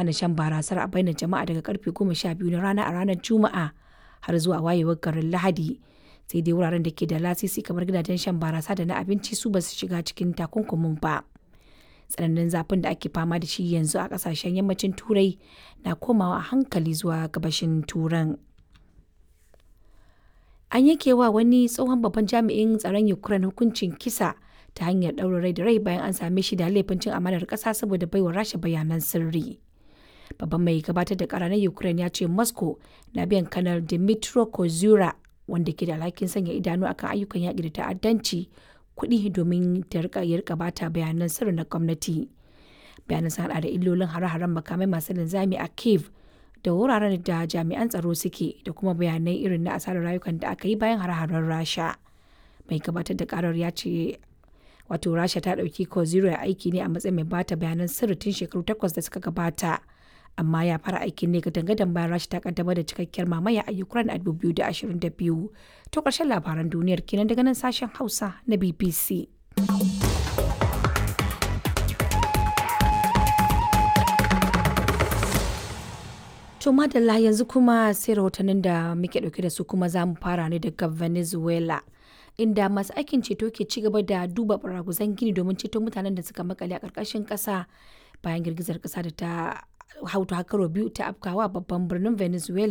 hana shan barasar a bainar jama'a daga karfe 12 na rana a ranar Juma'a har zuwa wayewar garin Lahadi. Sai dai wuraren da ke da lasisi kamar gidajen shan barasa da na abinci su ba su shiga cikin takunkumin ba. Tsananin zafin da ake fama da shi yanzu a kasashen yammacin Turai na komawa a hankali zuwa gabashin Turan. An yanke wa wani tsohon babban jami'in tsaron Ukraine hukuncin kisa ta hanyar ɗaurin rai da rai bayan an same shi da laifin cin amanar ƙasa saboda baiwa rasha bayanan sirri. Babban mai gabatar da ƙara na Ukraine ya ce Moscow na biyan kanar Dmitro Kozura wanda ke da alhakin sanya idanu akan ayyukan yaƙi da ta'addanci kuɗi domin ta rika ya rika bata bayanan sirri na gwamnati. Bayanan sun haɗa da illolin hare-haren makamai masu linzami a Kiev da wuraren da jami'an tsaro suke da kuma bayanai irin na asarar rayukan da aka yi bayan hare-haren Rasha. Mai gabatar da ƙarar ya ce wato rasha ta ɗauki koziro aiki ne a matsayin mai bata bayanan sirri tun shekaru takwas da suka gabata amma ya fara aikin ne gadan bayan rasha ta kaddamar da cikakkiyar mamaya a ukraine a 2022 to ƙarshen labaran duniyar kenan daga nan sashen hausa na bbc To madalla yanzu kuma sai rahotannin da muke ɗauke da su kuma za mu fara ne daga Venezuela. inda masu aikin ceto ke ci gaba da duba baraguzan gini domin ceto mutanen da suka makale a ƙarƙashin ƙasa bayan girgizar ƙasa da ta hautu hakaro biyu ta afkawa babban birnin venezuela